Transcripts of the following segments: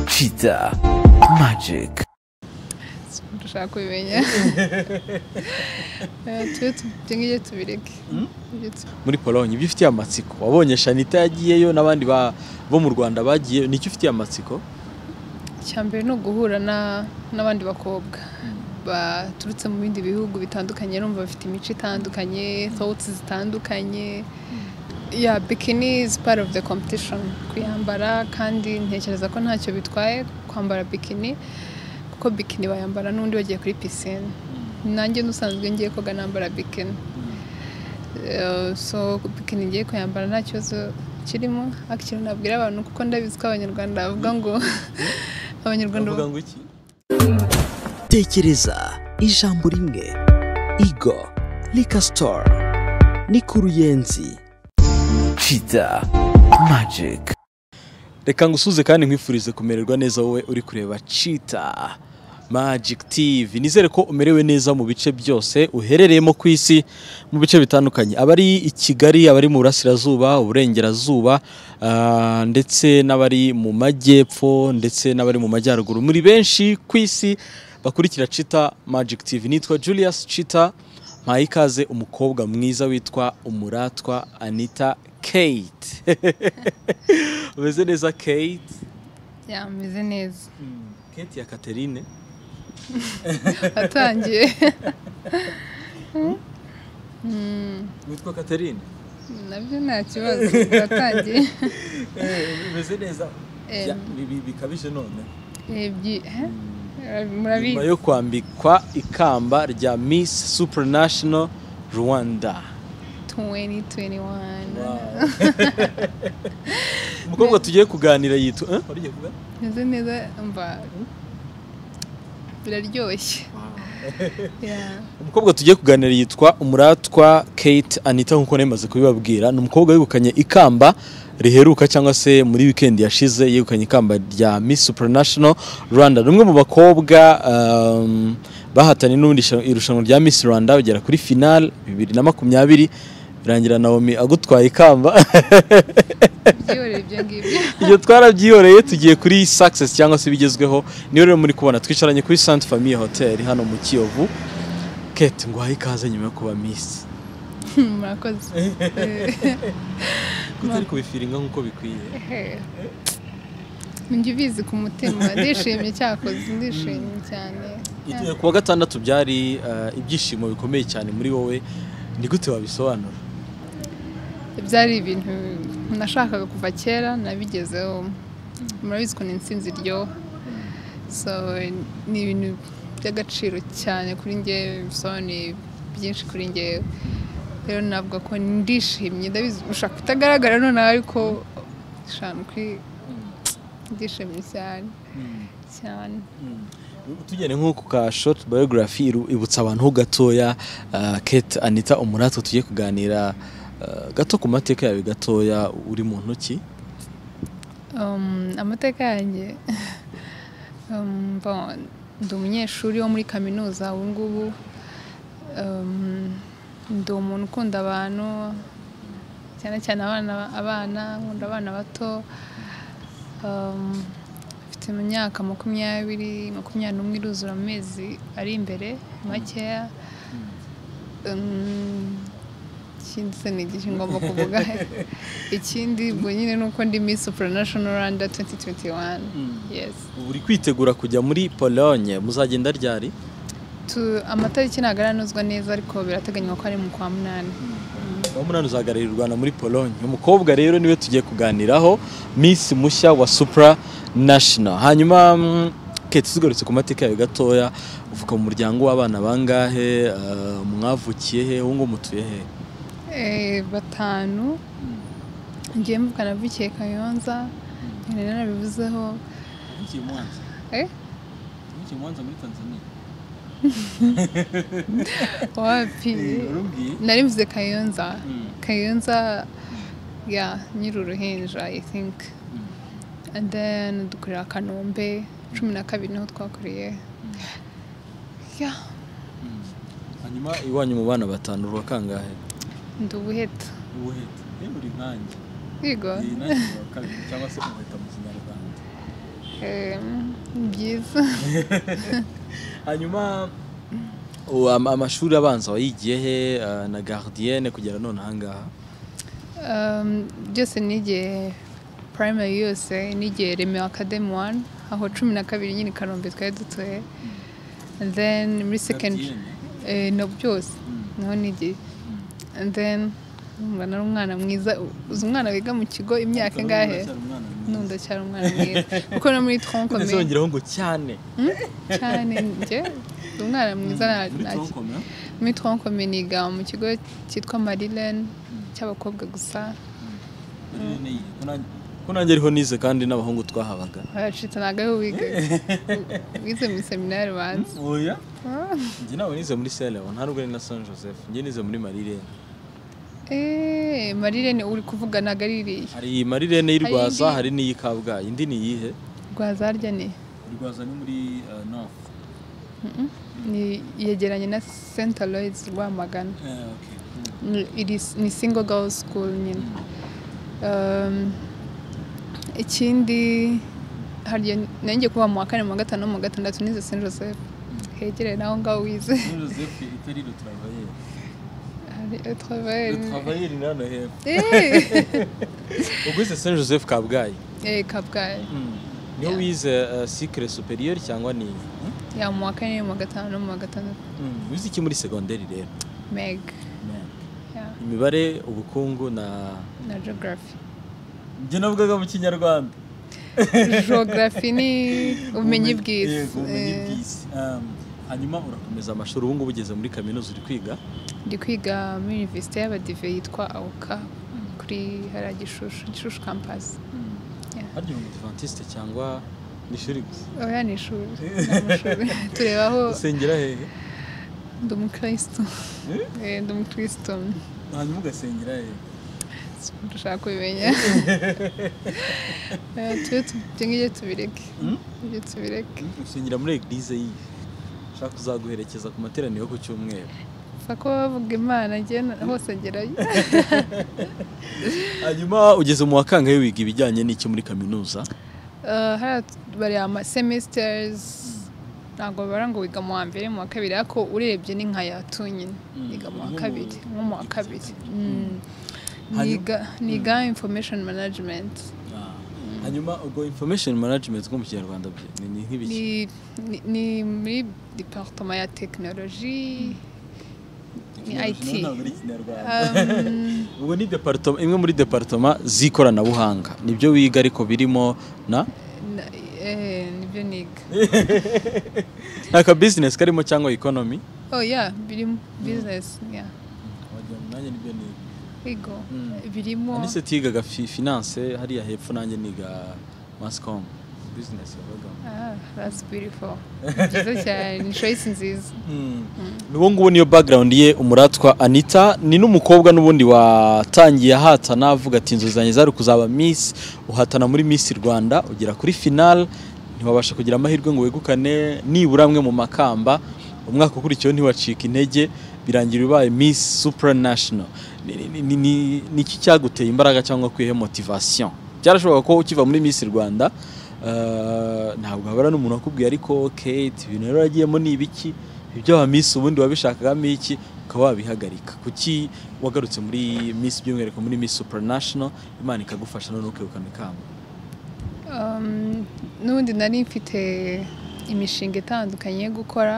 Cheetah Magic dushaka kubimenya Eh, tujye tubye tubireke Tujye tu- muri polonye ibyo ufitiye amatsiko wabonye shanita yagiyeyo n'abandi ba- bo mu rwanda bagiyeyo nicyo ufitiye amatsiko icya mbere ni uguhura na- n'abandi bakobwa baturutse mu bindi bihugu bitandukanye numva bafite imico itandukanye thoughts zitandukanye ya bikini is part of the competition kuyambara kandi ntekereza ko ntacyo bitwaye kwambara bikini kuko bikini bayambara n'undi wagiye kuri pisine nanjye n'usanzwe ngiye koga nambara bikini Eh, so bikini ngiye kuyambara nta kibazo kirimo akiri nabwira abantu kuko ndabizi ko abanyarwanda bavuga ngo abanyarwanda bavuga ngo iki tekereza ijambo rimwe igo Liquor Store ni ku ruyenzi Cheetah Magic reka ngusuze kandi nkwifurize kumererwa neza wowe uri kureba Cheetah Magic TV nizere ko umerewe neza mu bice byose uherereyemo ku isi mu bice bitandukanye abari i Kigali abari mu burasirazuba uburengerazuba ah, ndetse n'abari mu majyepfo ndetse n'abari mu majyaruguru muri benshi ku isi bakurikira Cheetah Magic TV nitwa Julius Cheetah mpaye ikaze umukobwa mwiza witwa umuratwa Anita Kate umeze neza Kate yameze neza Kate ya Catherine atangiye witwa Catherine nabyo nta kibazo atangiye umeze neza Em. Ya, bi- bi- bikabije none nyuma murabizi yo kwambikwa ikamba rya Miss Supranational Rwanda 2021 umukobwa tugiye kuganira yitwa eh? Wari ugiye kuvuga? meze neza mva biraryoshye Yeah. umukobwa tugiye kuganira yitwa umuratwa Kate Anita nk'uko nemaze kubibabwira ni umukobwa wegukanye ikamba riheruka cyangwa se muri weekend yashize yegukanye ikamba rya Miss Supranational Rwanda ni umwe mu bakobwa um, bahatanye n'ubundi isha- irushanwa rya Miss Rwanda bagera kuri final bibiri na makumyabiri birangira Naomi agutwaye ikamba byihorere ibyo ngibyo ibyo twarabyihoreye tugiye kuri success cyangwa se ibigezweho niyo rero muri kubona twicaranye kuri Sainte Famille Hotel hano mu Kiyovu Kate nguhaye ikaze nyuma yo kuba Miss murakoze kutari kubifiringa nk'uko bikwiye njye ubizi ku mutima ndishimye cyakoze ndishimye cyane igihe kuwa gatandatu byari eh, ibyishimo bikomeye cyane muri wowe ni gute wabisobanura byari ibintu nashakaga kuva kera nabigezeho murabizi ko ni intsinzi iryoha so ni ibintu by'agaciro cyane kuri ngewe bisobanuye byinshi kuri ngewe rero navuga ko ndishimye ndabizi ushaka kutagaragara noneho ariko shanu kuri ndishimye cyane cyane tugene nko ku ka short biography iru- ibutsa abantu ho gatoya eh, Kate Anita Umurato tugiye kuganira eh, gato ku mateka yawe gatoya uri mu ntoki Um, amateka yanjye um, bon, ndi umunyeshuri wo muri kaminuza ubu ngubu um, ndi umuntu ukunda abantu cyane cyane abana abana nkunda abana bato um, mfite mu myaka makumyabiri makumyabiri n'umwe iruzura mu mezi ari imbere makeya um, ikindi se ni igihe ngomba kuvuga ikindi ubwo nyine ni uko ndi Miss Supranational Rwanda 2021 yes ubu uri kwitegura kujya muri Pologne muzagenda ryari Tu- amatariki ntabwo aranozwa neza ariko birateganywa ko ari mu kwa munani uwo munani uzahagararira u Rwanda muri Pologne umukobwa rero niwe tugiye kuganiraho Miss mushya wa Supra National hanyuma mm, Kate tugarutse ku mateka yawe gatoya uvuka mu muryango w'abana bangahe eh, mwavukiye he uwo nguwo mutuye he Eh, batanu ngiye mvuka navukiye kayonza nari narabivuzeho Eh? wapi nari mvuze kayonza kayonza ya nyiri uruhinja i think and then dukorera kanombe cumi na kabiri niho twakoreye ya hanyuma iwanyu mu bana batanu uruwa kangahe ndi ubuheta ubuheta uri nkanjye yego nanjye uruwa kabiri cyangwa se umuheta mu kinyarwanda Em, ni byiza hanyuma ubu ama- amashuri abanza wayigiye he eh, na garidiyene kugera none ahangaha Um, byose nigiye primary yose nigiye remewe academy one aho cumi na kabiri nyine i kanombe twari dutuye And then muri secondary eh, no byose niho nigiye And then numva nari umwana mwiza u- uzi umwana wiga mu kigo imyaka ingahe nunda cyari umwana mwiza kuko no muri troncome ntizongeraho ngo cyane cyane njye uzi umwana mwiza nta- Muri nta ki- troncome, eh? muri troncome niga mu kigo cyitwa marilene cy'abakobwa gusa ko nanjye ariho nize kandi n'abahungu twahabaga baracitse ntabwo ariho wiga wize muri seminari banza oya njye ntabwo nize muri selewo nta nubwo ari na san joseph njye nize muri marirene eee marirene uri kuvuga ntabwo ari iriya hari iyi marirene y'i Hari rwaza indi- hari n'iyi kabgayi indi ni iyihe rwazarya ni rwaza ni muri north ni yegeranye na st aloys rwamagana Ni- iri s- ni single girl school nyine Um, ikindi harya nanjye kuva mu wa kane mu wa gatanu no mu wa gatandatu nize st joseph hegereye naho ngaho wize joseph itari le travailleur hari etreveri travailleur ni hano hepfo eee ubwo wize san joseph kabgayi eee kabgayi niyo wize sikire superieur cyangwa ni iyi? ya mu wa kane mu wa gatanu no mu wa gatandatu wize iki muri segonderi rero meg ya imibare ubukungu na na geography njye navugaga mu kinyarwanda geography ni ubumenyi bw'isi Yego, ubumenyi bw'isi. Um, hanyuma urakomeza amashuri ubu ngubu ugeze muri kaminuza uri kwiga Eh, ndi kwiga muri universite y'abadive yitwa awuka kuri hariya gishushu gishushu campus Ya. harya uri umudivantiste cyangwa ni ishuri gusa oya ni ishuri ni amashuri tureba aho usengera hehe ndi umukirisitu Eh, ndi umukirisitu hanyuma ugasengera hehe dushaka kubimenya Eh, tujye tu- ibyo ngibyo tubireke ibyo tubireke usengera muri eglise yihe ushaka kuzaguherekeza ku materaniro ku cyumweru gusa ko bavuga imana njye na- hose ngerayo hanyuma ugeze mu wa kangahe wiga ibijyanye n'iki muri kaminuza Eh, hariya bari ama semesters ntabwo bara ngo wiga mu wa mbere mu wa kabiri ariko urebye ni nka yatu nyine Mm, niga mu wa nko mu- kabiri nko mu wa kabiri Mm. Hanyuma- niga niga information management hanyuma ubwo information management nko mu kinyarwanda bye- ni ni nk'ibiki ni ni- ni muri departement ya technology ni IT Um, ubwo ni departoma imwe muri departoma z'ikoranabuhanga nibyo wiga ariko birimo na na- eh, nibyo niga nta ka business karimo cyangwa economy oh yeah birimo business yeah wagira ngo nanjye nibyo niga ego Mm. birimo nise tigaga fi- finance hariya hepfo nanjye niga mascom business yabagamo Ah, that's beautiful. Byiza cyane, ni choice nziza. ubu ngubu niyo background ye umuratwa anita ni n'umukobwa n'ubundi watangiye ahatana avuga ati inzozi zanjye zari kuzaba miss uhatana muri miss rwanda ugera kuri final ntiwabasha kugira amahirwe ngo wegukane nibura amwe mu makamba umwaka ukurikiyeho ntiwacika intege birangira ubaye miss supranational Ni- ni- ni- ni- ni iki cyaguteye imbaraga cyangwa kwihe motivation byarashoboka ko ukiva muri miss rwanda eh, ntabwo habura n'umuntu wakubwiye ariko kate ibintu rero wagiyemo ni ibiki ibyo wa miss ubundi wabishakagamo iki ukaba wabihagarika kuki wagarutse muri miss by'umwihariko muri miss supranational imana ikagufasha none ukegukana ikamba Um, n'ubundi nari mfite imishinga itandukanye yo gukora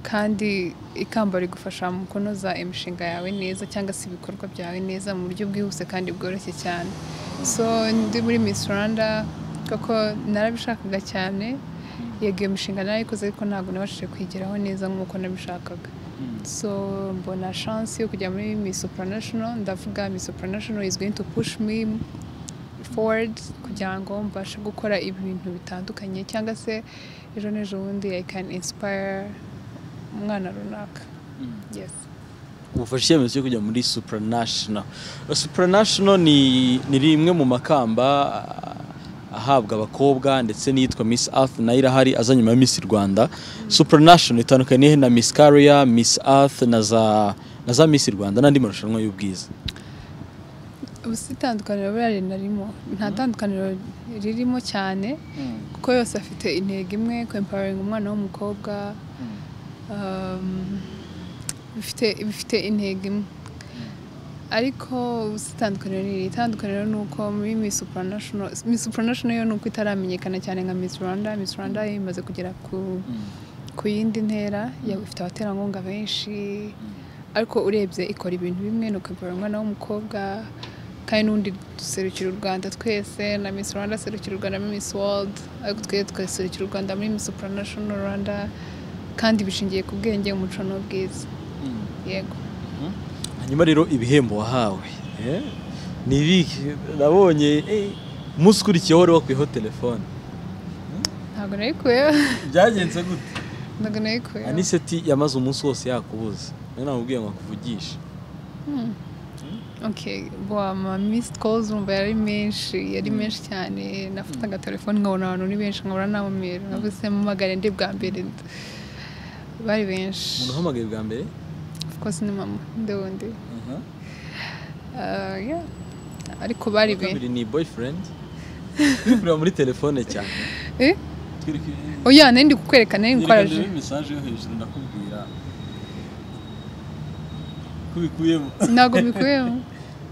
kandi ikamba rigufasha mu kunoza imishinga yawe neza cyangwa se ibikorwa byawe neza mu buryo bwihuse kandi bworoshye cyane. So ndi muri Miss Rwanda koko narabishakaga cyane yego iyo mishinga narayikoze ariko ntabwo nabashije kwigeraho neza nk'uko nabishakaga. So mbona chance yo kujya muri Miss Supranational ndavuga Miss Supranational is going to push me forward kugira ngo mbashe gukora ibintu bitandukanye cyangwa se ejo n'ejo bundi I can inspire umwana runaka yes ubufasha icyemezo cyo kujya muri supranational supranational ni, ni rimwe mu makamba ah, ahabwa abakobwa ndetse n'iyitwa miss earth nayo irahari aza nyuma ya miss rwanda supranational itandukaniye na miss carrier miss earth na za na za miss rwanda n'andi marushanwa y'ubwiza ubu si itandukaniro buriya rinarimo nta tandukaniro ririmo cyane kuko yose afite intego imwe kwempoweringa umwana w'umukobwa um, bifite bifite intego imwe ariko ubu si itandukaniro riri itandukaniro ni uko muri Miss Supranational Miss Supranational yo ni uko itaramenyekana cyane nka Miss Rwanda Miss Rwanda yo imaze kugera ku ku yindi ntera yaba ifite abaterankunga benshi ariko urebye ikora ibintu bimwe ni ukwivura umwana w'umukobwa kandi n'undi duserukira u rwanda twese na miss rwanda aserukira u rwanda muri miss world ariko twese tugaserukira u rwanda muri miss supranational rwanda kandi bishingiye ku bwenge umuco n'ubwiza yego hanyuma rero ibihembo wahawe eh, ni ibihe nabonye eh, umunsi ukurikiyeho wari wakwiyeho telefone ntabwo nabikuyeho byagenze gute ntabwo nabikuyeho aniseti yamaze umunsi wose yakubuze nawe namubwiye ngo akuvugishe Okay, bwa ama missed calls urumva yari menshi yari menshi cyane nafataga telefone nkabona abantu ni benshi nkabona nabamera navuze mpamagare ndi bwa mbere bari benshi umuntu uhamagaye bwa mbere of course ni mama ndewundi Uh, yeah. ariko bari benshi kabiri ni boyfriend turi kureba muri telefone cyane eh? turi kureba oya nari ndi kukwereka nari nkorajwe nkikoraje mesaje yo hejuru ndakubwira ko ubikuyemo ntabwo mbikuyemo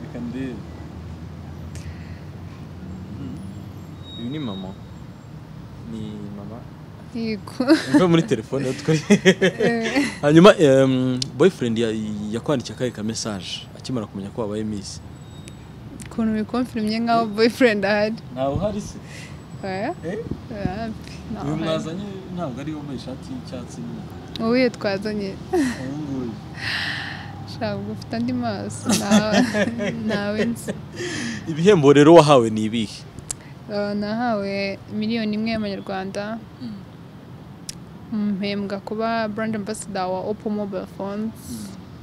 reka ndebe uyu ni mama ni mama yego mve muri telefone yo twari hanyuma em, boyfriend ya- yakwandikiye akahe ka mesaje akimara kumenya ko wabaye miss ukuntu bikomfirimye nk'aho boyfriend ahari ntawe uhari se Oya, Eh? oya, pe, nta uyu handi. mwazanye ntabwo ari wambaye ishati y'icyatsi n'umukara wowe iyo twazanye uyu nguyu shaka ubwo ufite andi maso ntawe ntawe nzi ibihembo rero wahawe ni ibihe Uh, nahawe miliyoni imwe y'amanyarwanda mpembwa kuba brand ambassador wa oppo mobile phones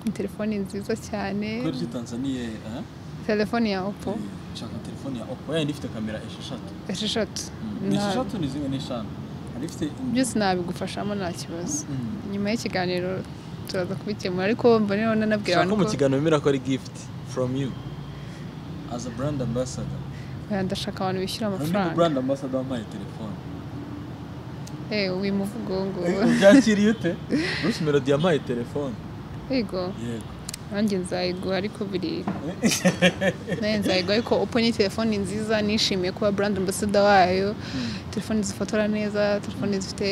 ni telefoni nziza cyane kubera ko tanzaniya eh? telefoni ya oppo nshaka telefone ya oppo yayindi ifite kamera esheshatu esheshatu ni Nta- esheshatu ni zimwe n'eshanu hari ifite byose nabigufashamo nta kibazo Mm. nyuma y'ikiganiro turaza kubikemura ariko mbona rero nanabwira shaka abantu mu ko kiganiro bemera ko ari gift from you as a brand ambassador oya, ndashaka abantu bishyura Hari undi mu amafaranga brand ambassador wampaye telefone eh uyu muvugo ngo ubyakiriye ute bruce melody yampaye telefone yego yego nanjye nzayigura ariko birira nanjye nzayigura ariko oppo ni telefoni nziza nishimiye kuba brand ambassador wayo telefoni zifotora neza telefoni zifite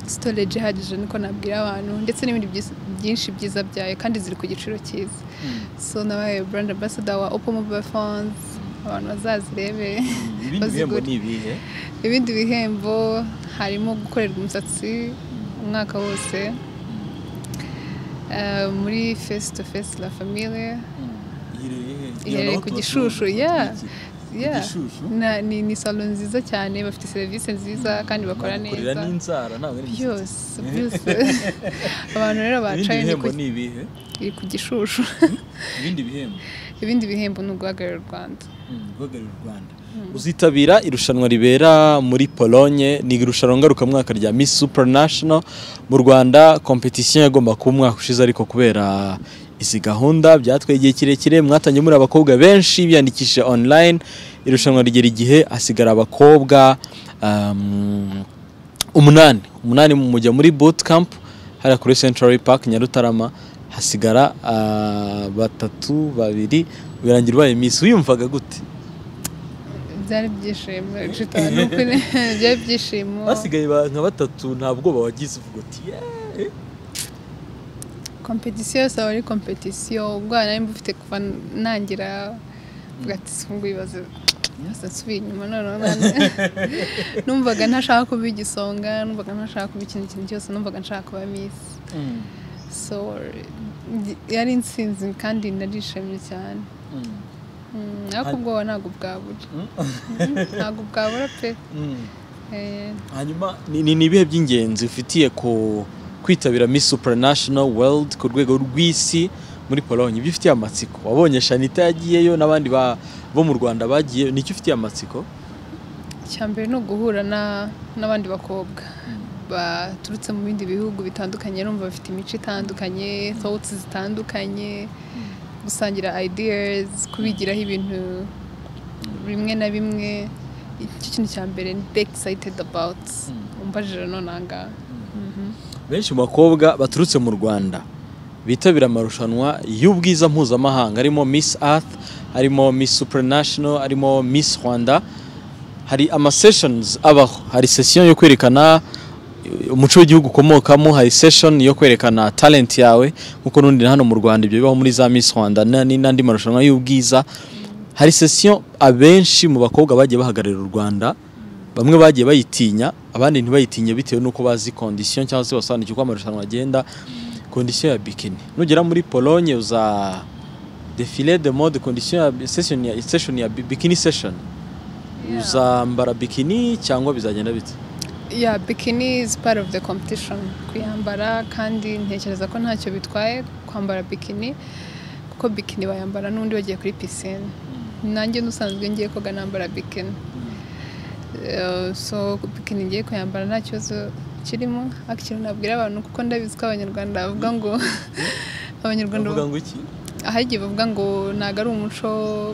storage ihagije niko nabwira abantu ndetse n'ibindi byis- byinshi byiza byayo kandi ziri ku giciro cyiza so nabaye brand ambassador wa oppo mobile phones abantu bazazirebe ibindi bihembo ni ibihe ibindi bihembo harimo gukorerwa umusatsi umwaka wose Eh, muri face to face la famille iherereye he? iherereye Aho ku tuba Gishushu, tuba- yeah. Ku Yeah. Gishushu? Na- ni ni salo nziza cyane bafite serivisi nziza kandi bakora Bagukorera neza n'inzara ntabwo ari imisatsi. byose byose abantu rero ibindi bacaye ni bihembo ku- ni ibihe iri ku gishushu ibindi bihembo ibindi bihembo ni uguhagararira u rwanda guhagararira u Rwanda uzitabira irushanwa ribera muri Pologne ni irushanwa ngarukamwaka rya Miss Supranational mu Rwanda competition yagomba kuba umwaka ushize ariko kubera izi gahunda byatwaye igihe kirekire mwatangiye muri abakobwa benshi biyandikishije online irushanwa rigera igihe hasigara abakobwa um, umunani umunani mujya muri boot camp hariya kuri central park nyarutarama hasigara ah, batatu babiri birangira ubaye miss wiyumvaga gute byari ibyishimo inshuti ni ukuri byari ibyishimo basigaye ba- nka batatu nta bwoba wagize uvuga uti "Yeah." kompetisiyo yose aba ari kompetisiyo ubwo nari mbufite kuva nangira mvuga ati sungu ibibazo ibibazo nsubiye inyuma noneho none- numvaga ntashaka kuba igisonga numvaga ntashaka kuba ikintu ikintu cyose numvaga nshaka kuba misi so yari insinzi kandi narishimye cyane Mm, ariko ubwoba ntabwo bwabura Mm, ntabwo bwabura pe Mm. Eh, hanyuma ni- ni ni ibihe by'ingenzi ufitiye ku kwitabira Miss Supranational World ku rwego rw'isi muri Pologne ibyo ufitiye amatsiko wabonye Shanita yagiyeyo n'abandi ba- bo mu Rwanda bagiye nicyo ufitiye amatsiko icya mbere ni uguhura na- n'abandi bakobwa baturutse mu bindi bihugu bitandukanye numva bafite imico itandukanye sawuti zitandukanye gusangira ideas kubigiraho ibintu bimwe na bimwe icyo kintu cya mbere ndi excited about umbajije none aha ngaha benshi mu bakobwa baturutse mu rwanda bitabira amarushanwa y'ubwiza mpuzamahanga harimo miss earth harimo miss supranational harimo miss rwanda hari ama sessions abaho hari session yo kwerekana eh, umuco w'igihugu ukomokamo hari session yo kwerekana talent yawe nk'uko n'undi na hano mu rwanda ibyo bibaho muri za miss rwanda na- ni- n'andi marushanwa y'ubwiza hari session abenshi mu bakobwa bagiye bahagararira u rwanda bamwe bagiye bayitinya abandi ntibayitinye bitewe n'uko bazi kondisiyo cyangwa se basobanukiwe uko amarushanwa agenda kondisiyo ya bikini nugera muri polonye uza defile de mode kondisiyo ya session ya, session ya bi- bikini session uzambara bikini cyangwa bizagenda bite yeah bikini is part of the competition kuyambara kandi ntekereza ko ntacyo bitwaye kwambara bikini kuko bikini bayambara n'undi wagiye kuri pisine nanjye n'usanzwe ngiye koga nambara bikini Eh, so bikini ngiye kuyambara nta kibazo kirimo akiri nabwira abantu kuko ndabizi ko abanyarwanda bavuga ngo abanyarwanda bavuga ngo iki ahagiye bavuga ngo ntabwo ari umuco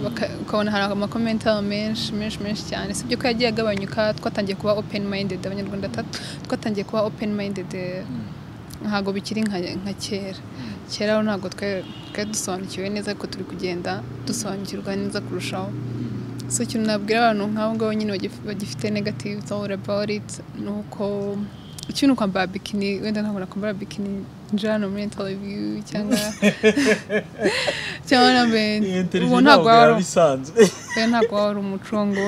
baka- ukabona hari amakomenti aba menshi menshi menshi cyane sibyo ko yagiye agabanyuka twatangiye kuba open minded abanyarwanda tatu twatangiye kuba open minded ntabwo bikiri nka nka kera kera ho ntabwo twari twari dusobanukiwe neza ko turi kugenda dusobanukirwa neza kurushaho so ikintu nabwira abantu nk'abo ngabo nyine bagif- bagifite negative all about it ni uko ikintu kwambara bikini wenda ntabwo nakwambara bikini njira hano muri interview cyangwa cyangwa nambaye ubu ntabwo waba ari- bisanzwe oya, ntabwo waba ari umuco ngo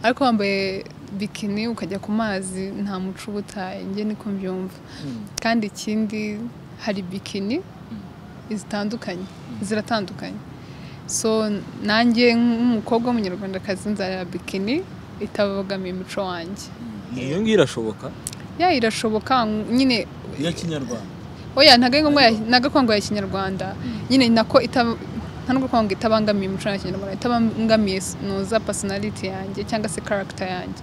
ariko wambaye bikini ukajya ku mazi nta muco uba utaye njye niko mbyumva kandi ikindi hari bikini zitandukanye ziratandukanye so nanjye nk'umukobwa w'umunyarwandakazi nzareba bikini itabogamiye umuco wanjye iyo ngiyo irashoboka ya irashoboka nyine iya kinyarwanda oya ntago ari ngombwa ya- ntago kwanga ya kinyarwanda nyine nako ita- nta nubwo kwanga itabangamiye umuco wa kinyarwanda itabangamiye s- nuza personality yanjye cyangwa se character yanjye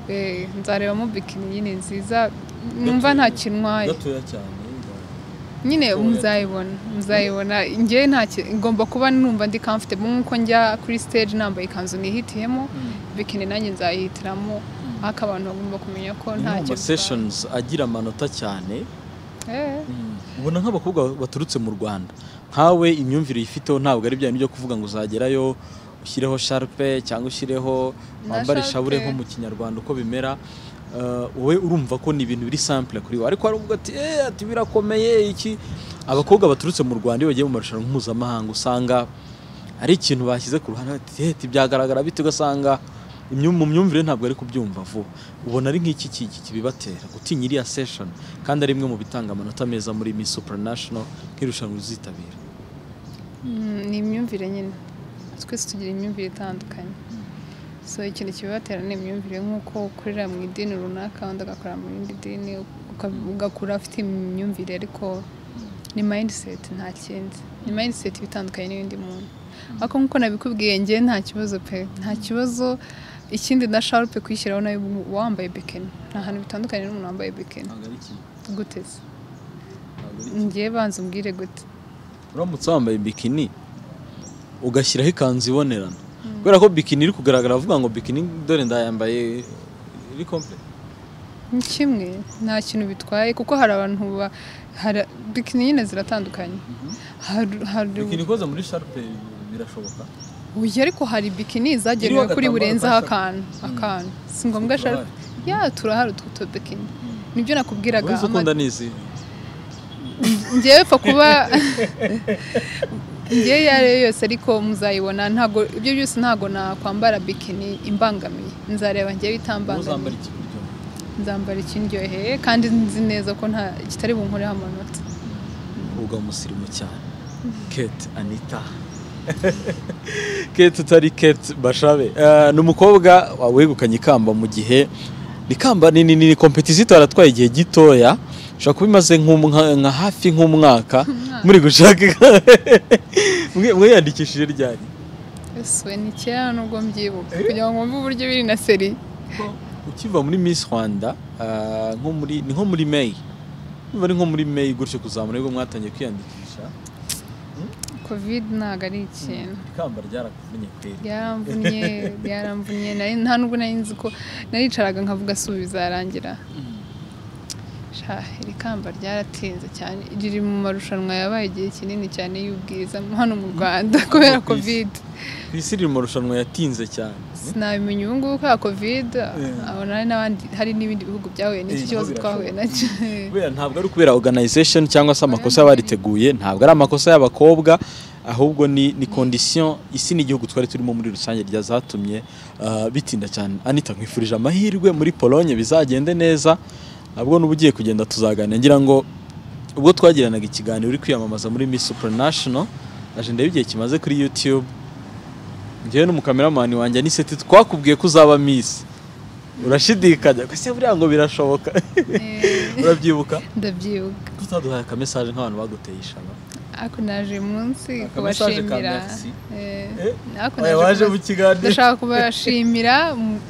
Eh, nzarebamo bikini nyine nziza numva nta kintu ntwaye gatoya cyane nyine Gatoya. muzayibona muzayibona njye nta ki- ngomba kuba numva ndi comfortable nk'uko njya kuri stage nambaye ikanzu nihitiyemo bikini nanjye nzayihitiramo ariko abantu bagomba kumenya ko ni ntacyo mu sessions agira amanota cyane Eh. ubona nk'abakobwa baturutse mu rwanda nkawe imyumvire uyifiteho ntabwo ari bya bintu byo kuvuga ngo uzagerayo ushyireho sharpe cyangwa ushyireho Na wambare sharpe. shabure nko mu kinyarwanda uko bimera Eh, wowe urumva ko ni ibintu biri sample kuri wowe ariko hari uvuga ati "Eh, ati birakomeye iki abakobwa baturutse mu rwanda iyo bagiye mu marushanwa mpuzamahanga usanga ari ikintu bashyize ku ruhande bati "Eh, ati byagaragara bite ugasanga imyu- mu myumvire ntabwo ari kubyumva vuba ubona ari nk'iki ki- ki- kibibatera gutinya iriya session kandi ari imwe mu bitanga amanota meza muri Miss Supranational nk'irushanwa uzitabira Mm, ni imyumvire nyine twese tugira imyumvire itandukanye so ikintu kibibatera ni imyumvire nk'uko ukorera mu idini runaka undi agakorera mu rindi dini uka- ugakura afite imyumvire ariko ni mindset nta kindi ni mindset iba itandukanye n'iy'undi muntu ariko nk'uko nabikubwiye njye nta kibazo pe nta kibazo ikindi na sharupe kuyishyiraho nayo uba wambaye bikini nta hantu bitandukanye n'umuntu wambaye bikini ntabwo ari iki gute se ngiye banza umbwire gute uramutse wambaye bikini ugashyiraho ikanzu ibonerana kubera ko bikini iri kugaragara bavuga ngo bikini dore ndayambaye iri complete Ni kimwe nta kintu bitwaye kuko hari abantu ba hari- bikini nyine ziratandukanye Hari- hari bikini ikoze muri sharpe birashoboka uyu ariko hari bikini zagenewe Iriho kuri agatambaro burenzeho ka akantu akantu si ngombwa Turahari. ashaka ya turahari utwo tu bikini nibyo nakubwiraga uzi ama- ukunda nizi ngewe pfa kuba ngewe iyo ari yo yose ariko muzayibona ntabwo ibyo byose ntabwo nakwambara bikini imbangamiye nzareba uzambara ngewe itambangamiye iki buryo nzambara ikindyoheye kandi nzi neza ko nta kitari bunkoreho amanota uba umusirimu cyane kate anita kate utari kate bashabe Eh, ni umukobwa wegukanye ikamba mu gihe ni ikamba ni ni kompetisiyo aratwaye igihe gitoya ushobora kuba imaze nk'um- nka nka hafi nk'umwaka muri gushaka mwe- mwiyandikishije ryari Ese ni kera nubwo mbyibuka kugira ngo wumve uburyo biri na seri ukiva muri Miss Rwanda eh, nko muri ni nko muri May niba ari nko muri May gutyo kuzamura nibwo mwatangiye kwiyandikisha kovide ntabwo ari ikintu ikamba ryarakuvunnye kweri byaramvunye byaramvunye nari nta nubwo nari nzi ko naricaraga nkavuga si ubu bizarangira sha iri kamba ryaratinze cyane riri mu marushanwa yabaye igihe kinini cyane y'ubwiza hano mu rwanda kubera ku isi. kovide ku isi riri mu marushanwa yatinze cyane sinabimenya ubu ngubu kubera kovide Yeah. abona hari n'abandi hari n'ibindi bihugu byahuye n'iki Yeah, kibazo birashoboka. twahuye nacyo kubera ntabwo ari ukubera organization cyangwa se amakosa y'abariteguye ntabwo ari amakosa y'abakobwa ahubwo ni ni condition isi n'igihugu twari turimo muri rusange ryazatumye ah, bitinda cyane anita nkwifurije amahirwe muri polonye bizagende neza nabwo n'ubu ugiye kugenda tuzaganira ngira ngo ubwo twagiranaga ikiganiro uri kwiyamamaza muri Miss Supranational aje ndebe igihe kimaze kuri YouTube njyewe n'umukameramani wanjye aniseti twakubwiye ko uzaba Miss urashidikanya ko se buriya ngo birashoboka Eh, urabyibuka ndabyibuka tutaduhaye akamesaje nk'abantu baguteye ishema ariko naje munsi Aka message ka kubashimira merci. Eh, Eh, ariko Oya, naje waje kubas- mu kiganiro ndashaka kubashimira mu-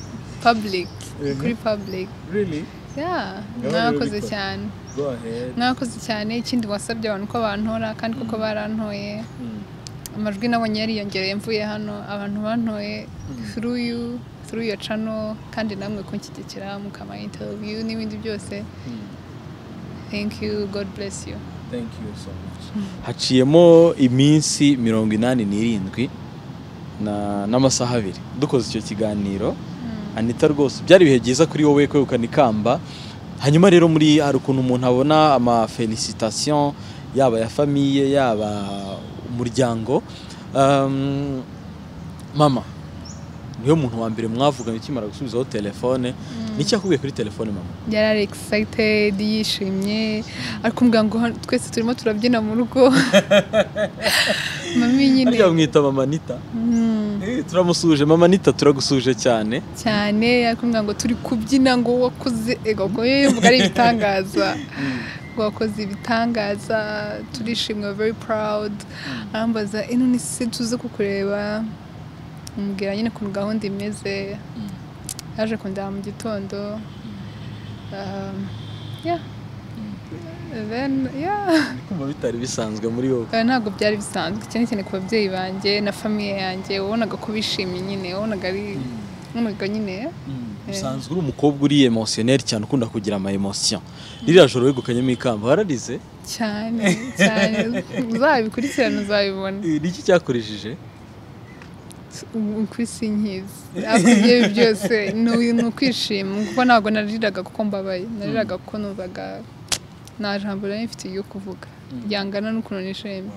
public Eh. kuri public really Yeah, Gahoro mwakoze urabikora. cyane go ahead mwakoze cyane ikindi wasabye abantu ko bantora kandi koko barantoye Mm. amajwi nabonye yariyongereye mvuye hano abantu bantoye through you through your channel kandi namwe kunshyigikira mukama interview n'ibindi byose Mm. thank you god bless you thank you so much haciyemo iminsi mirongo inani n'irindwi na- n'amasaha abiri dukoze icyo kiganiro anita rwose byari ibihe byiza kuri wowe kwegukana ikamba hanyuma rero muri hari ukuntu umuntu abona amafelicitation yaba ya famiye yaba umuryango Um, mama niwe muntu wa mbere mwavuganye ukimara gusubizaho telefone niki yakubwiye kuri telefone mama yari ari excited yishimye arikumbwira ngo hano twese turimo turabyina mu rugo mami nyine harya bamwita mama anita Mm. Eh, turamusuhuje mama anita turagusuje cyane cyane yakubwira ngo turi kubyina ngo wakoze ego ngo yewe yumva ari ibitangaza ngo wakoze ibitangaza turishimye very proud arambaza ino ni se tuze kukureba mubwira nyine ukuntu gahunda imeze yaje kundeba mu gitondo Um, yeah. Then, yeah. kumva bitari bisanzwe muri wowe Eh, ntabwo byari bisanzwe cyane cyane ku babyeyi banjye na famiye yanjye wabonaga ko bishimye nyine wabonaga ari wabonaga nyine usanzwe uri umukobwa uri emotioneri cyane ukunda kugira ama emotion ririya joro wegukanyemo ikamba wararize cyane cyane uzabikurikirana uzabibona niki cyakoresheje ubu ku isi nkizi ariko ibyo byose ni uyu- ni ukwishima kuko ntabwo nariraga kuko mbabaye nariraga kuko numvaga nta jambo nari mfitiye ryo kuvuga ryangana n'ukuntu nishimye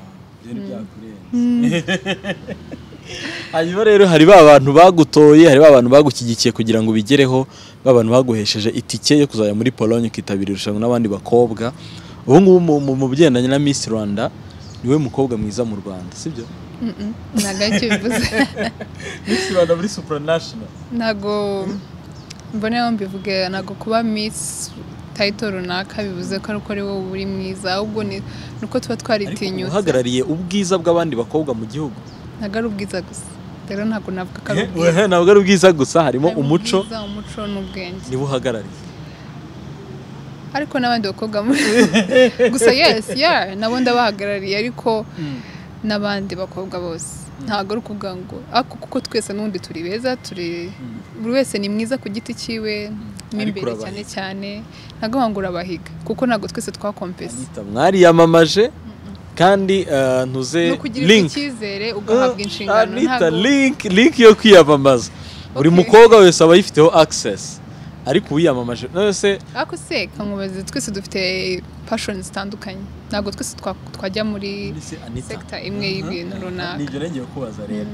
hanyuma rero hari ba bantu bagutoye hari ba bantu bagushyigikiye kugira ngo ubigereho ba bantu baguhesheje itike yo kuzajya muri polonye ukitabira irushanwa n'abandi bakobwa ubu ngubu mu- mu- mu bigendanye na miss rwanda niwe mukobwa mwiza mu rwanda sibyo Mm, mm, ntabwo aricyo bivuze miss rwanda muri supranational ntabwo mbonera mbivuge ntabwo kuba misi tayito runaka bivuze ko ari uko ari wowe uri mwiza ahubwo ni ni uko tuba twaritinyutse uhagarariye ubwiza bw'abandi bakobwa mu gihugu ntabwo ari ubwiza gusa rero ntabwo navuga ko ari ubwiza Eh, ntabwo ari ubwiza gusa harimo Harimo umuco ubwiza, umuco n'ubwenge niwe uhagarariye ariko n'abandi bakobwa muri gusa yes yeah nabo ndabahagarariye ariko n'abandi bakobwa bose ntabwo ari ukuvuga ngo ako kuko twese n'ubundi turi beza turi buri wese ni mwiza ku giti cyiwe mo Ariko imbere urabahiga. cyane cyane ntabwo ngo urabahiga kuko ntabwo twese twakompesa Anita, mwariyamamaje kandi eh, ntuze ni ukugira link icyizere ugahabwa inshingano Anita, ntabwo link link yo kwiyamamaza buri Okay. mukobwa wese aba ayifiteho access ariko uwiyamamaje wese ariko se kamubaze twese dufite pashoni zitandukanye ntabwo twese twa- twajya muri sekita imwe y'ibintu runaka nibyo nengeye kubaza rero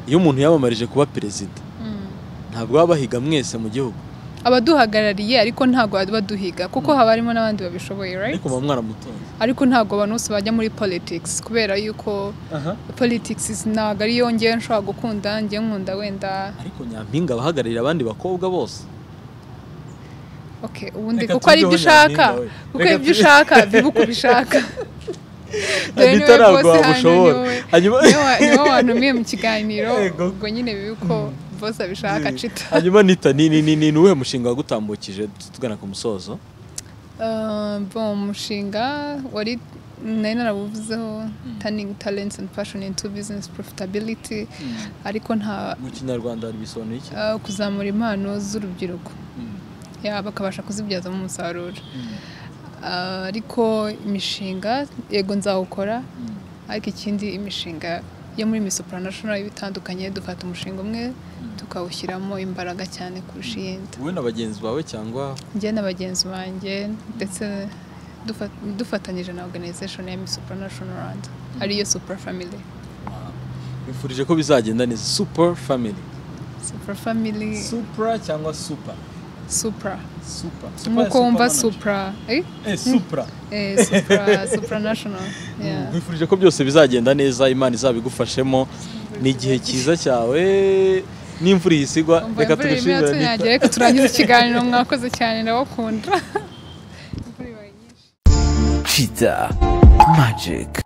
iyo umuntu yamamarije kuba perezida ntabwo baba bahiga mwese mu gihugu abaduhagarariye ariko ntabwo baduhiga kuko haba harimo n'abandi babishoboye right? ariko muba mwaramutoye ariko ntabwo abantu bose bajya muri politics kubera yuko politics is- ntabwo ariyo ngewe nshobora gukunda ngewe nkunda wenda ariko nyampinga abahagararira abandi bakobwa bose okay ubundi Reka kuko ari ibyo tujyeho ushaka nyampinga we. kuko Reka ibyo tu- ushaka biba uko ubishaka Dore Anita, niwe ntabwo boss hano, wamushobora niwe- hanyuma niwe wa- niwe wantumiye mu kiganiro Yego. ubwo nyine biba uko bose abishaka cita hanyuma nita ni ni ni ni ni uwuhe mushinga wagutambukije tugana ku musozo Uh, bon umushinga wari nari narabuvuzeho turning talents and passion into business profitability ariko nta mu kinyarwanda bisobanuye iki ah, kuzamura impano z'urubyiruko Ya, bakabasha kuzibyazamo umusaruro Ah, ariko imishinga yego nzawukora ariko ikindi imishinga yo muri Miss Supranational iba itandukanye dufata umushinga umwe tukawushyiramo imbaraga cyane kurusha iyindi wowe na bagenzi bawe cyangwa njye na bagenzi banjye ndetse dufa- dufatanyije na organization ya Miss Supranational Rwanda ariyo Supra Family bifurije ko bizagenda neza super family Supra Family supra cyangwa super Supra super nk'uko wumva Supra eh? eh, supra Eh, Supra Supranational yeah. bifurije ko byose bizagenda neza imana izabigufashemo ni igihe cyiza cyawe n'imvura iyi isigwa Umva reka imvura irimo tugashimira yatunyagera reka turangize ikiganiro mwakoze cyane ndabakunda Cheetah Magic.